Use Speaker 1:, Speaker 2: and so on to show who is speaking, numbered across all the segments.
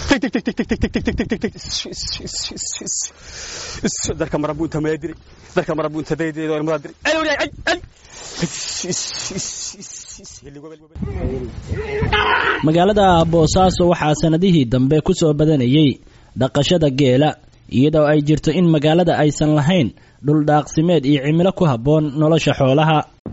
Speaker 1: darka marabu inta maya diray darka marabu inta daydeedo ilmada diray ay wariyaay ay ay
Speaker 2: magaalada boosaaso waxaa sanadihii dambe ku soo badanayey dhaqashada geela iyadoo ay jirto in magaalada aysan lahayn dhul dhaaqsimeed iyo cimilo ku habboon nolosha xoolaha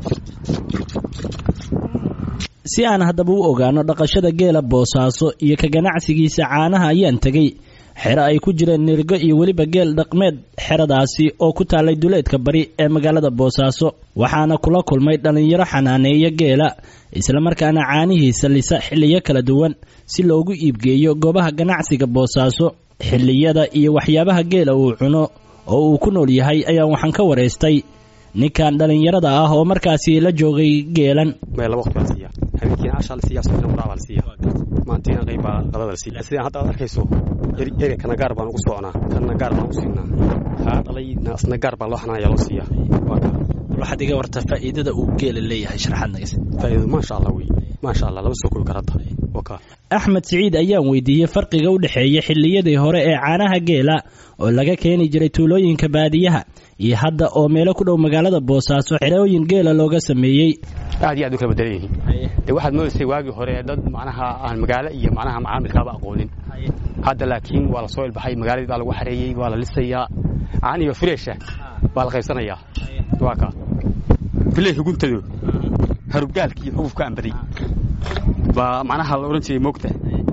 Speaker 2: si aan haddaba u ogaano dhaqashada geela boosaaso iyo ka ganacsigiisa caanaha ayaan tegey xero ay ku jireen nirgo iyo weliba geel dhaqmeed xeradaasi oo ku taallay duleedka bari ee magaalada boosaaso waxaana kula kulmay dhallinyaro xanaaneeya geela islamarkaana caanihiisa lisa xilliyo kala duwan si loogu iibgeeyo goobaha ganacsiga boosaaso xilliyada iyo waxyaabaha geela uu cuno oo uu ku nool yahay ayaan waxaan ka waraystay ninkan dhallinyarada ah oo markaasi la joogay geelan
Speaker 1: habeenkiina cashaa la siiya subaxna waraabaa la siiya maantiina qayb baa qadada la siiya sidaan hadda aad arkayso eri kana gaar baan ugu socnaa kana gaar baan ugu siinaa kaa dhalayna asna gaar baa loo xanaanaya loo siiya waa kaa
Speaker 2: waxaad iga warta faa'iidada uu geela leeyahay sharaxaad nagas
Speaker 1: faa'iidadu maasha allah wey maasha allah lama soo koobi kara hadda waa kaa
Speaker 2: axmed siciid ayaan weydiiyey farqiga u dhexeeya xilliyadii hore ee caanaha geela oo laga keeni jiray tuulooyinka baadiyaha iyo hadda oo meelo ku dhow magaalada boosaaso xerooyin geela looga sameeyey
Speaker 1: aad iyo aad u kala bedelan yihiin dee waxaad moodaysay waagii hore dad macnaha aan magaalo iyo macnaha macaamilkaaba aqoonin hadda laakiin waa la soo ilbaxay magaaladii baa lagu xareeyey waa la lisayaa caaniyo freesha baa la qaybsanayaa waa kaa filey huguntado harubgaalka iyo xugufka ambaday baa macnaha la odhan jiray moogta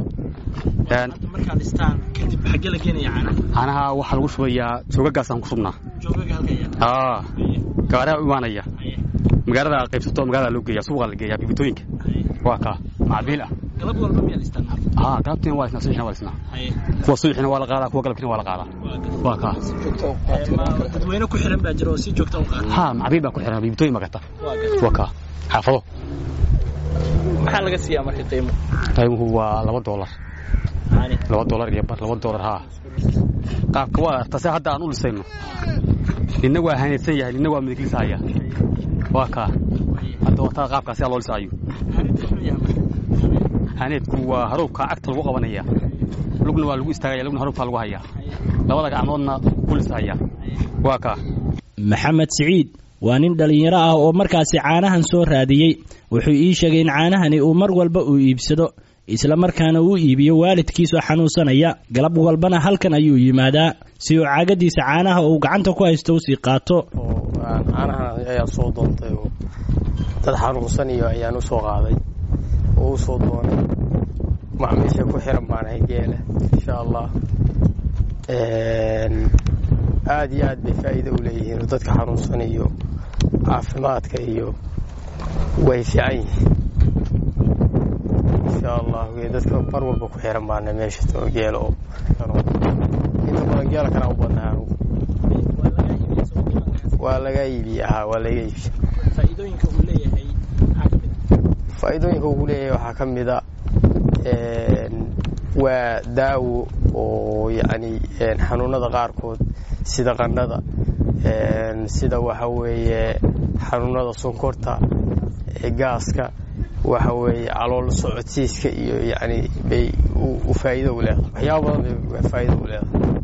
Speaker 1: caanaha waxaa lagu shubayaa joogagaasaan ku shubnaa gaariha u imaanaya magaalada qaybsato magaalada loo geeya suuqa la geeya bibitooyinka waa kaa macbiil ah haa galabtiina waa lisnaa subaxina waa lisnaa kuwa subaxina waa la qaadaa kuwa galabkiina waa la qaadaa waa kaa
Speaker 2: dadweyne ku xiran baa jira oo si joogta u qaada
Speaker 1: haa macbiil baa ku xiran bibitooyin baa gata waa kaa xaafado
Speaker 2: maxaa laga siiyaa marka qiimo
Speaker 1: qiimuhu waa laba doolar laba doolar iyo bar laba doolar haa qaabka waa arta se hadda aan u lisayno ninna waa haneedsan yahay ninna waa midiglisahaya waa kaa hadda wataa qaabkaa sidaa loo lisaayo haneedku waa haruubka cagta lagu qabanaya lugna waa lagu istaagaya lugna haruubkaa lagu hayaa labada gacmoodna ku lisahaya waa kaa
Speaker 2: maxamed siciid waa nin dhallinyaro ah oo markaasi caanahan soo raadiyey wuxuu ii sheegay in caanahani uu mar walba uu iibsado isla markaana uu iibiyo waalidkiisoo xanuunsanaya galab walbana halkan ayuu yimaadaa si uu caagadiisa caanaha uu gacanta ku haysto usii qaato
Speaker 3: caanahan ayaan soo doontay oo dad xanuunsan iyo ayaan usoo qaaday oo u soo doonay macmiisha ku xiran baanahay geela insha allah aad iyo aad bay faa'iida u leeyihiin oo dadka xanuunsan iyo caafimaadka iyo way fiican yihiin insha allah dadka mar walba ku xiran baana meesha too geela oo inta badan geela kana u badnaa anugu waa laga iibiya haa waa laga iibiya
Speaker 2: faa'iidooyinka uu leeyahay
Speaker 3: faa'iidooyinka uu leeyahay waxaa ka mid a waa daawo oo yacni xanuunada qaarkood sida qannada sida waxa weeye xanuunada sonkorta gaaska waxa weeye calool socodsiiska iyo yacni bay u faa'iido u leedahay waxyaaba badan bay faa'iido u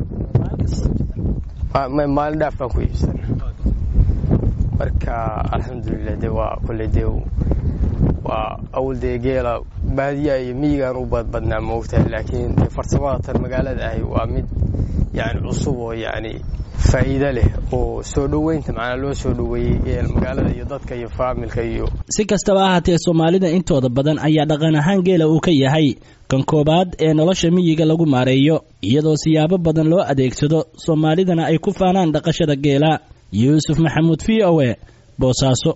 Speaker 3: leedahay maalin dhaaf baan ku iibsana marka alxamdulilah de waa kolley dee waa awal dee geela baadiya iyo miyigaan u badbadnaa moogtahay laakiin farsamada tan magaalada ahi waa mid yani cusub oo yani faa'iido leh oo soo dhoweynta macnaa loo soo dhoweeyey magaalada iyo dadka iyo faamilka iyo
Speaker 2: si kastaba ahaatee soomaalida intooda badan ayaa dhaqan ahaan geela uu ka yahay kan koobaad ee nolosha miyiga lagu maareeyo iyadoo siyaabo badan loo adeegsado soomaalidana ay ku faanaan dhaqashada geela yuusuf maxamuud v o e boosaaso